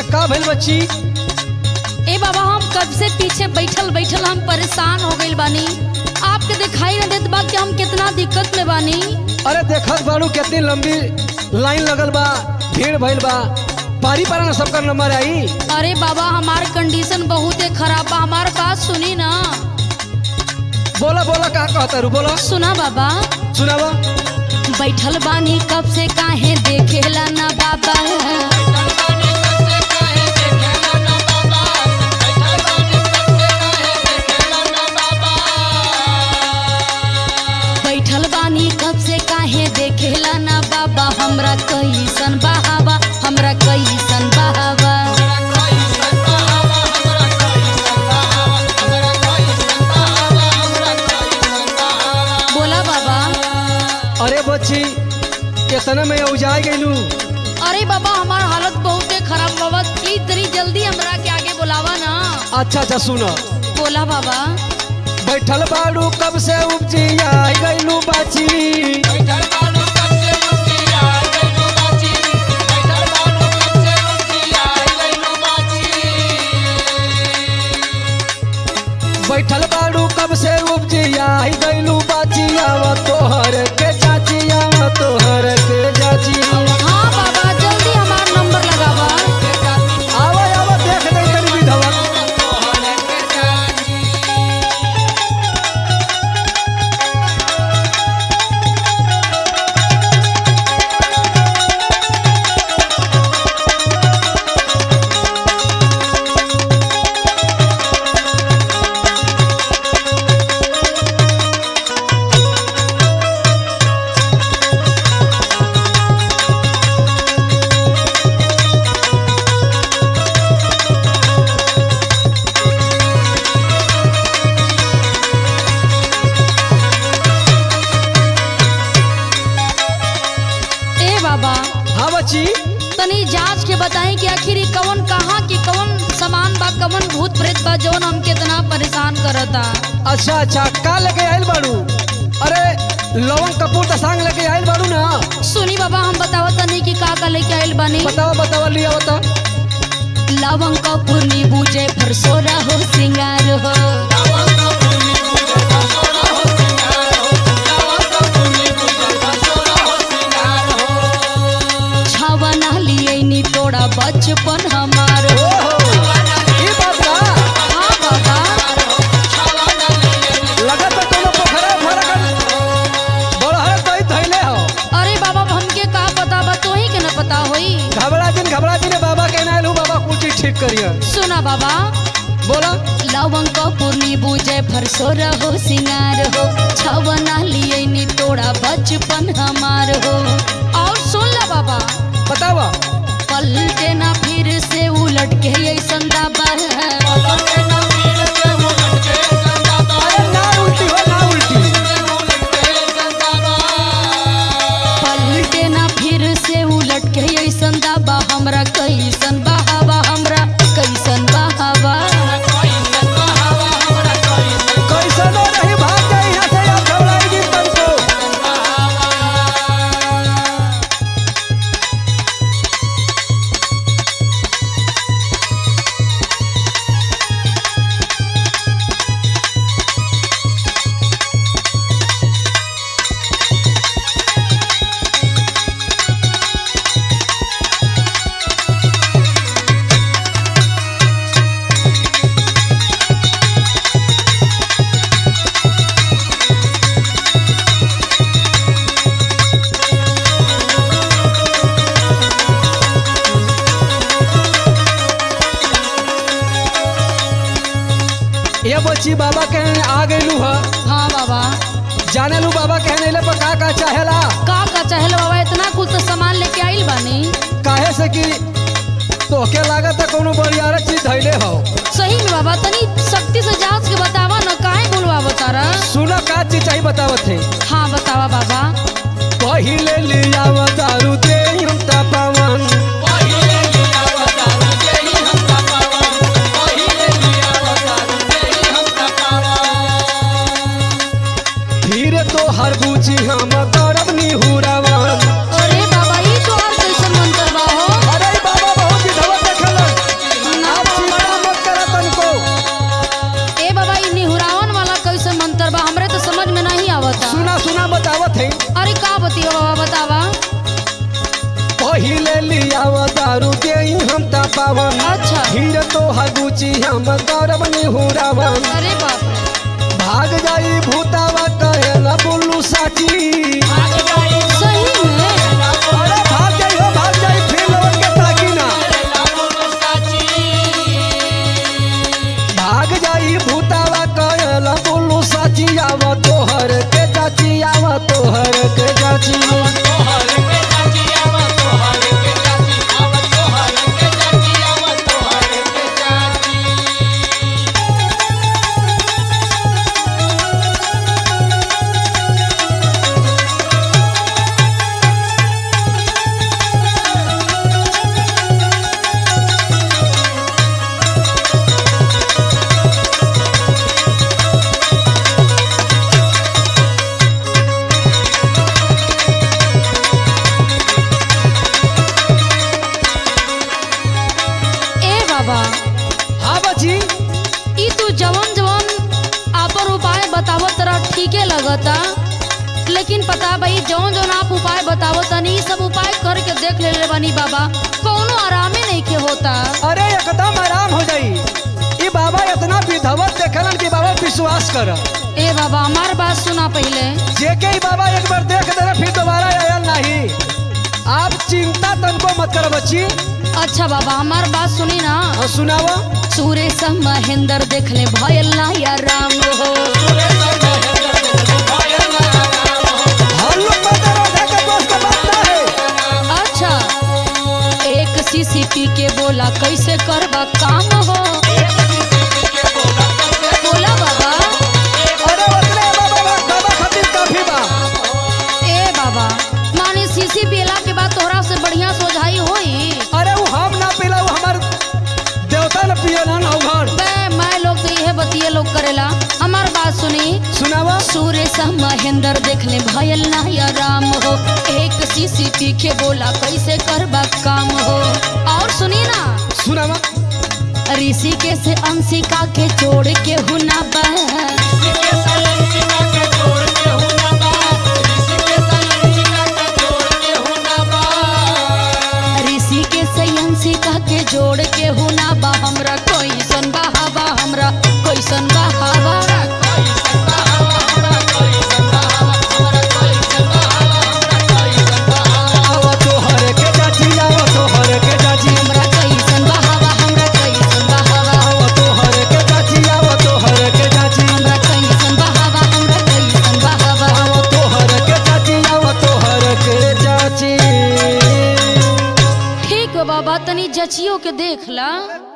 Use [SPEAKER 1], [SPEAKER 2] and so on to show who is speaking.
[SPEAKER 1] का भइल बच्ची
[SPEAKER 2] ए बाबा हम कब से पीछे बैठल बैठल हम परेशान हो गइल बानी आपके दिखाई न देत बा कि हम कितना दिक्कत में बानी
[SPEAKER 1] अरे देखत बाड़ू कितनी लंबी लाइन लगल बा भीड़ भइल बा पारी पारा ना सबका नंबर आई
[SPEAKER 2] अरे बाबा हमार कंडीशन बहुत खराब बा हमार बात सुनी ना
[SPEAKER 1] बोला बोला का कहता रू बोला
[SPEAKER 2] सुना बाबा
[SPEAKER 1] सुनावा
[SPEAKER 2] बैठल बानी कब से काहे देखेला ना बाबा बैठल बानी कब से काहे देखेला ना बाबा हमरा कैसन बहावा हमरा कैसन बहावा बोला बाबा
[SPEAKER 1] अरे बच्ची कितना में उजाय गइलू
[SPEAKER 2] अरे बाबा हमार हालत बहुत खराब बाबा प्लीज जरी जल्दी हमरा के आगे बुलावा ना
[SPEAKER 1] अच्छा अच्छा सुनो
[SPEAKER 2] बोला बाबा
[SPEAKER 1] बैठल बाड़ू कब से उपजी आई गइलू बाची बैठल बाड़ू कब से उपजी आई गइलू बाची आवा तोहर के चाची आवा तोहर के चाची
[SPEAKER 2] हाँ बाबा जल्दी हमार नंबर लगावा
[SPEAKER 1] आवा आवा देख दे तनी विधवा
[SPEAKER 2] ए बाबा
[SPEAKER 1] हाँ बच्ची
[SPEAKER 2] तनी जांच के बताई कि आखिर ई कवन कहाँ की कवन सामान बा कवन भूत प्रेत बा जौन हमके इतना परेशान करता
[SPEAKER 1] अच्छा अच्छा का लेके आइल बाड़ू अरे लवंग कपूर का सांग लेके आइल बाड़ू ना
[SPEAKER 2] सुनी बाबा हम बतावत तनी कि का का लेके आइल बानी
[SPEAKER 1] बतावा बतावा लिया बता
[SPEAKER 2] लवंग कपूर नींबू जयफल सोरा हो सिंगार हो छवना लिए नी तोड़ा बचपन हमार हो
[SPEAKER 1] ओहो ई बात बा
[SPEAKER 2] हाँ बाबा
[SPEAKER 1] लगत बा कोनो पोखरा फरक बड़हर कई धइले हो
[SPEAKER 2] अरे बाबा हमके का पता बा तोही के न पता होई
[SPEAKER 1] घबरा जिन घबरा जिन बाबा के नाइल हूँ बाबा कुछ चीज ठीक करिए
[SPEAKER 2] सुना बाबा
[SPEAKER 1] बोला
[SPEAKER 2] लवंग कपूर नींबू जयफल सोरा हो सिंगार हो छवना लिए नी तोड़ा बचपन हमार हो और सुन ला बाबा
[SPEAKER 1] बतावा
[SPEAKER 2] पलटे ना फिर से उलट के ऐसन दाबा है
[SPEAKER 1] अरे ना उल्टी हो ना उल्टी
[SPEAKER 2] पलटे ना फिर से उलट के ऐसन दाबा हमरा कैसन बहावा हमरा कैसन बहावा
[SPEAKER 1] कैसनो नहीं भाग जाए यहाँ से आप घबराई जिन तुमको ये बच्ची बाबा के आ गइलू ह
[SPEAKER 2] हाँ बाबा
[SPEAKER 1] जाने लू बाबा कहने ले पर का का चाहेला
[SPEAKER 2] का का चाहल बाबा इतना कुछ तो सामान लेके आइल बानी
[SPEAKER 1] काहे से कि तोहके लागत है कोनो बड़ियार चीज धैले हो
[SPEAKER 2] सही में बाबा तनी सख्ती से जांच के बतावा न काहे बोलवा बतारा
[SPEAKER 1] सुनो का चीज चाहिए बतावत है
[SPEAKER 2] हाँ बतावा बाबा
[SPEAKER 1] पहिले लिया दारू दे हम तापवन फिर तो हर बूची हम करब निहुरावन
[SPEAKER 2] अरे बाबा ई तो और कैसन मंत्र बा हो
[SPEAKER 1] अरे बाबा बहुत विधवा देखलन मेहरारू के हम ता पावन
[SPEAKER 2] अच्छा
[SPEAKER 1] हीर तो हगुची हम गौरव निहुरावन
[SPEAKER 2] अरे बाप रे
[SPEAKER 1] भाग जाई भूतावा कहेला बोलू साची
[SPEAKER 2] सही में
[SPEAKER 1] अरे भाग जाई हो भाग जाई फिर लौट के ताकी ना भाग जाई भूतावा कहेला बोलू साची आव तोहर के चाची आव तोहर के चाची
[SPEAKER 2] ए बाबा
[SPEAKER 1] हाँ बची
[SPEAKER 2] ई तू जवन जवन आपन उपाय बतावत तरह ठीके लगता लेकिन पता भाई जौन जौन आप उपाय बतावत तनी ई सब उपाय करके देख ले बानी बाबा कौनो आरामे नहीं के होता
[SPEAKER 1] अरे एकदम आराम हो जाई ई बाबा इतना विधवत देखलन कि बाबा विश्वास कर
[SPEAKER 2] ए बाबा हमार बात सुना पहले
[SPEAKER 1] जेके ही बाबा एक बार देख देना फिर दोबारा आयल नहीं आप चिंता तनको मत कर बच्ची
[SPEAKER 2] अच्छा बाबा हमार बात सुनी ना
[SPEAKER 1] और सुनावा
[SPEAKER 2] सुरेश महेंद्र देख ले भयल ना या राम हो
[SPEAKER 1] हम लोग पता राधा के दोस्त का बात ना है
[SPEAKER 2] अच्छा एक सीसीपी के बोला कैसे करबा काम हो बोला बाबा
[SPEAKER 1] अरे उतने बाबा बा बाबा खातिर काफी बा
[SPEAKER 2] ए बाबा माने सीसी पीला के बाद तोहरा से बढ़िया सोझाई होई
[SPEAKER 1] अरे वो हम ना पिला वो हमार देवता न पिए ना ना घर
[SPEAKER 2] बे मैं लोग तो यह बतिये लोग करेला हमार बात सुनी
[SPEAKER 1] सुनावा
[SPEAKER 2] सुरेश महेंद्र देख ले भयल ना या राम हो एक सीसीपी के बोला कैसे करबा काम हो और सुनी ना
[SPEAKER 1] सुनावा
[SPEAKER 2] ऋषिके से अंशिका के जोड़ के हुना बा ऋषिके से अंशिका के जोड़ के हुना बा हमरा कैसन बहावा हमरा कैसन बहावा
[SPEAKER 1] आवा तोहर के चाची आवा तोहर के चाची
[SPEAKER 2] हमरा कैसन बहावा हमरा कैसन बहावा
[SPEAKER 1] आवा तोहर के चाची आवा तोहर के चाची
[SPEAKER 2] हमरा कैसन बहावा हमरा कैसन बहावा
[SPEAKER 1] आवा तोहर के चाची आवा तोहर के चाची
[SPEAKER 2] ठीक बा बाबा तनी जचियो के देख ला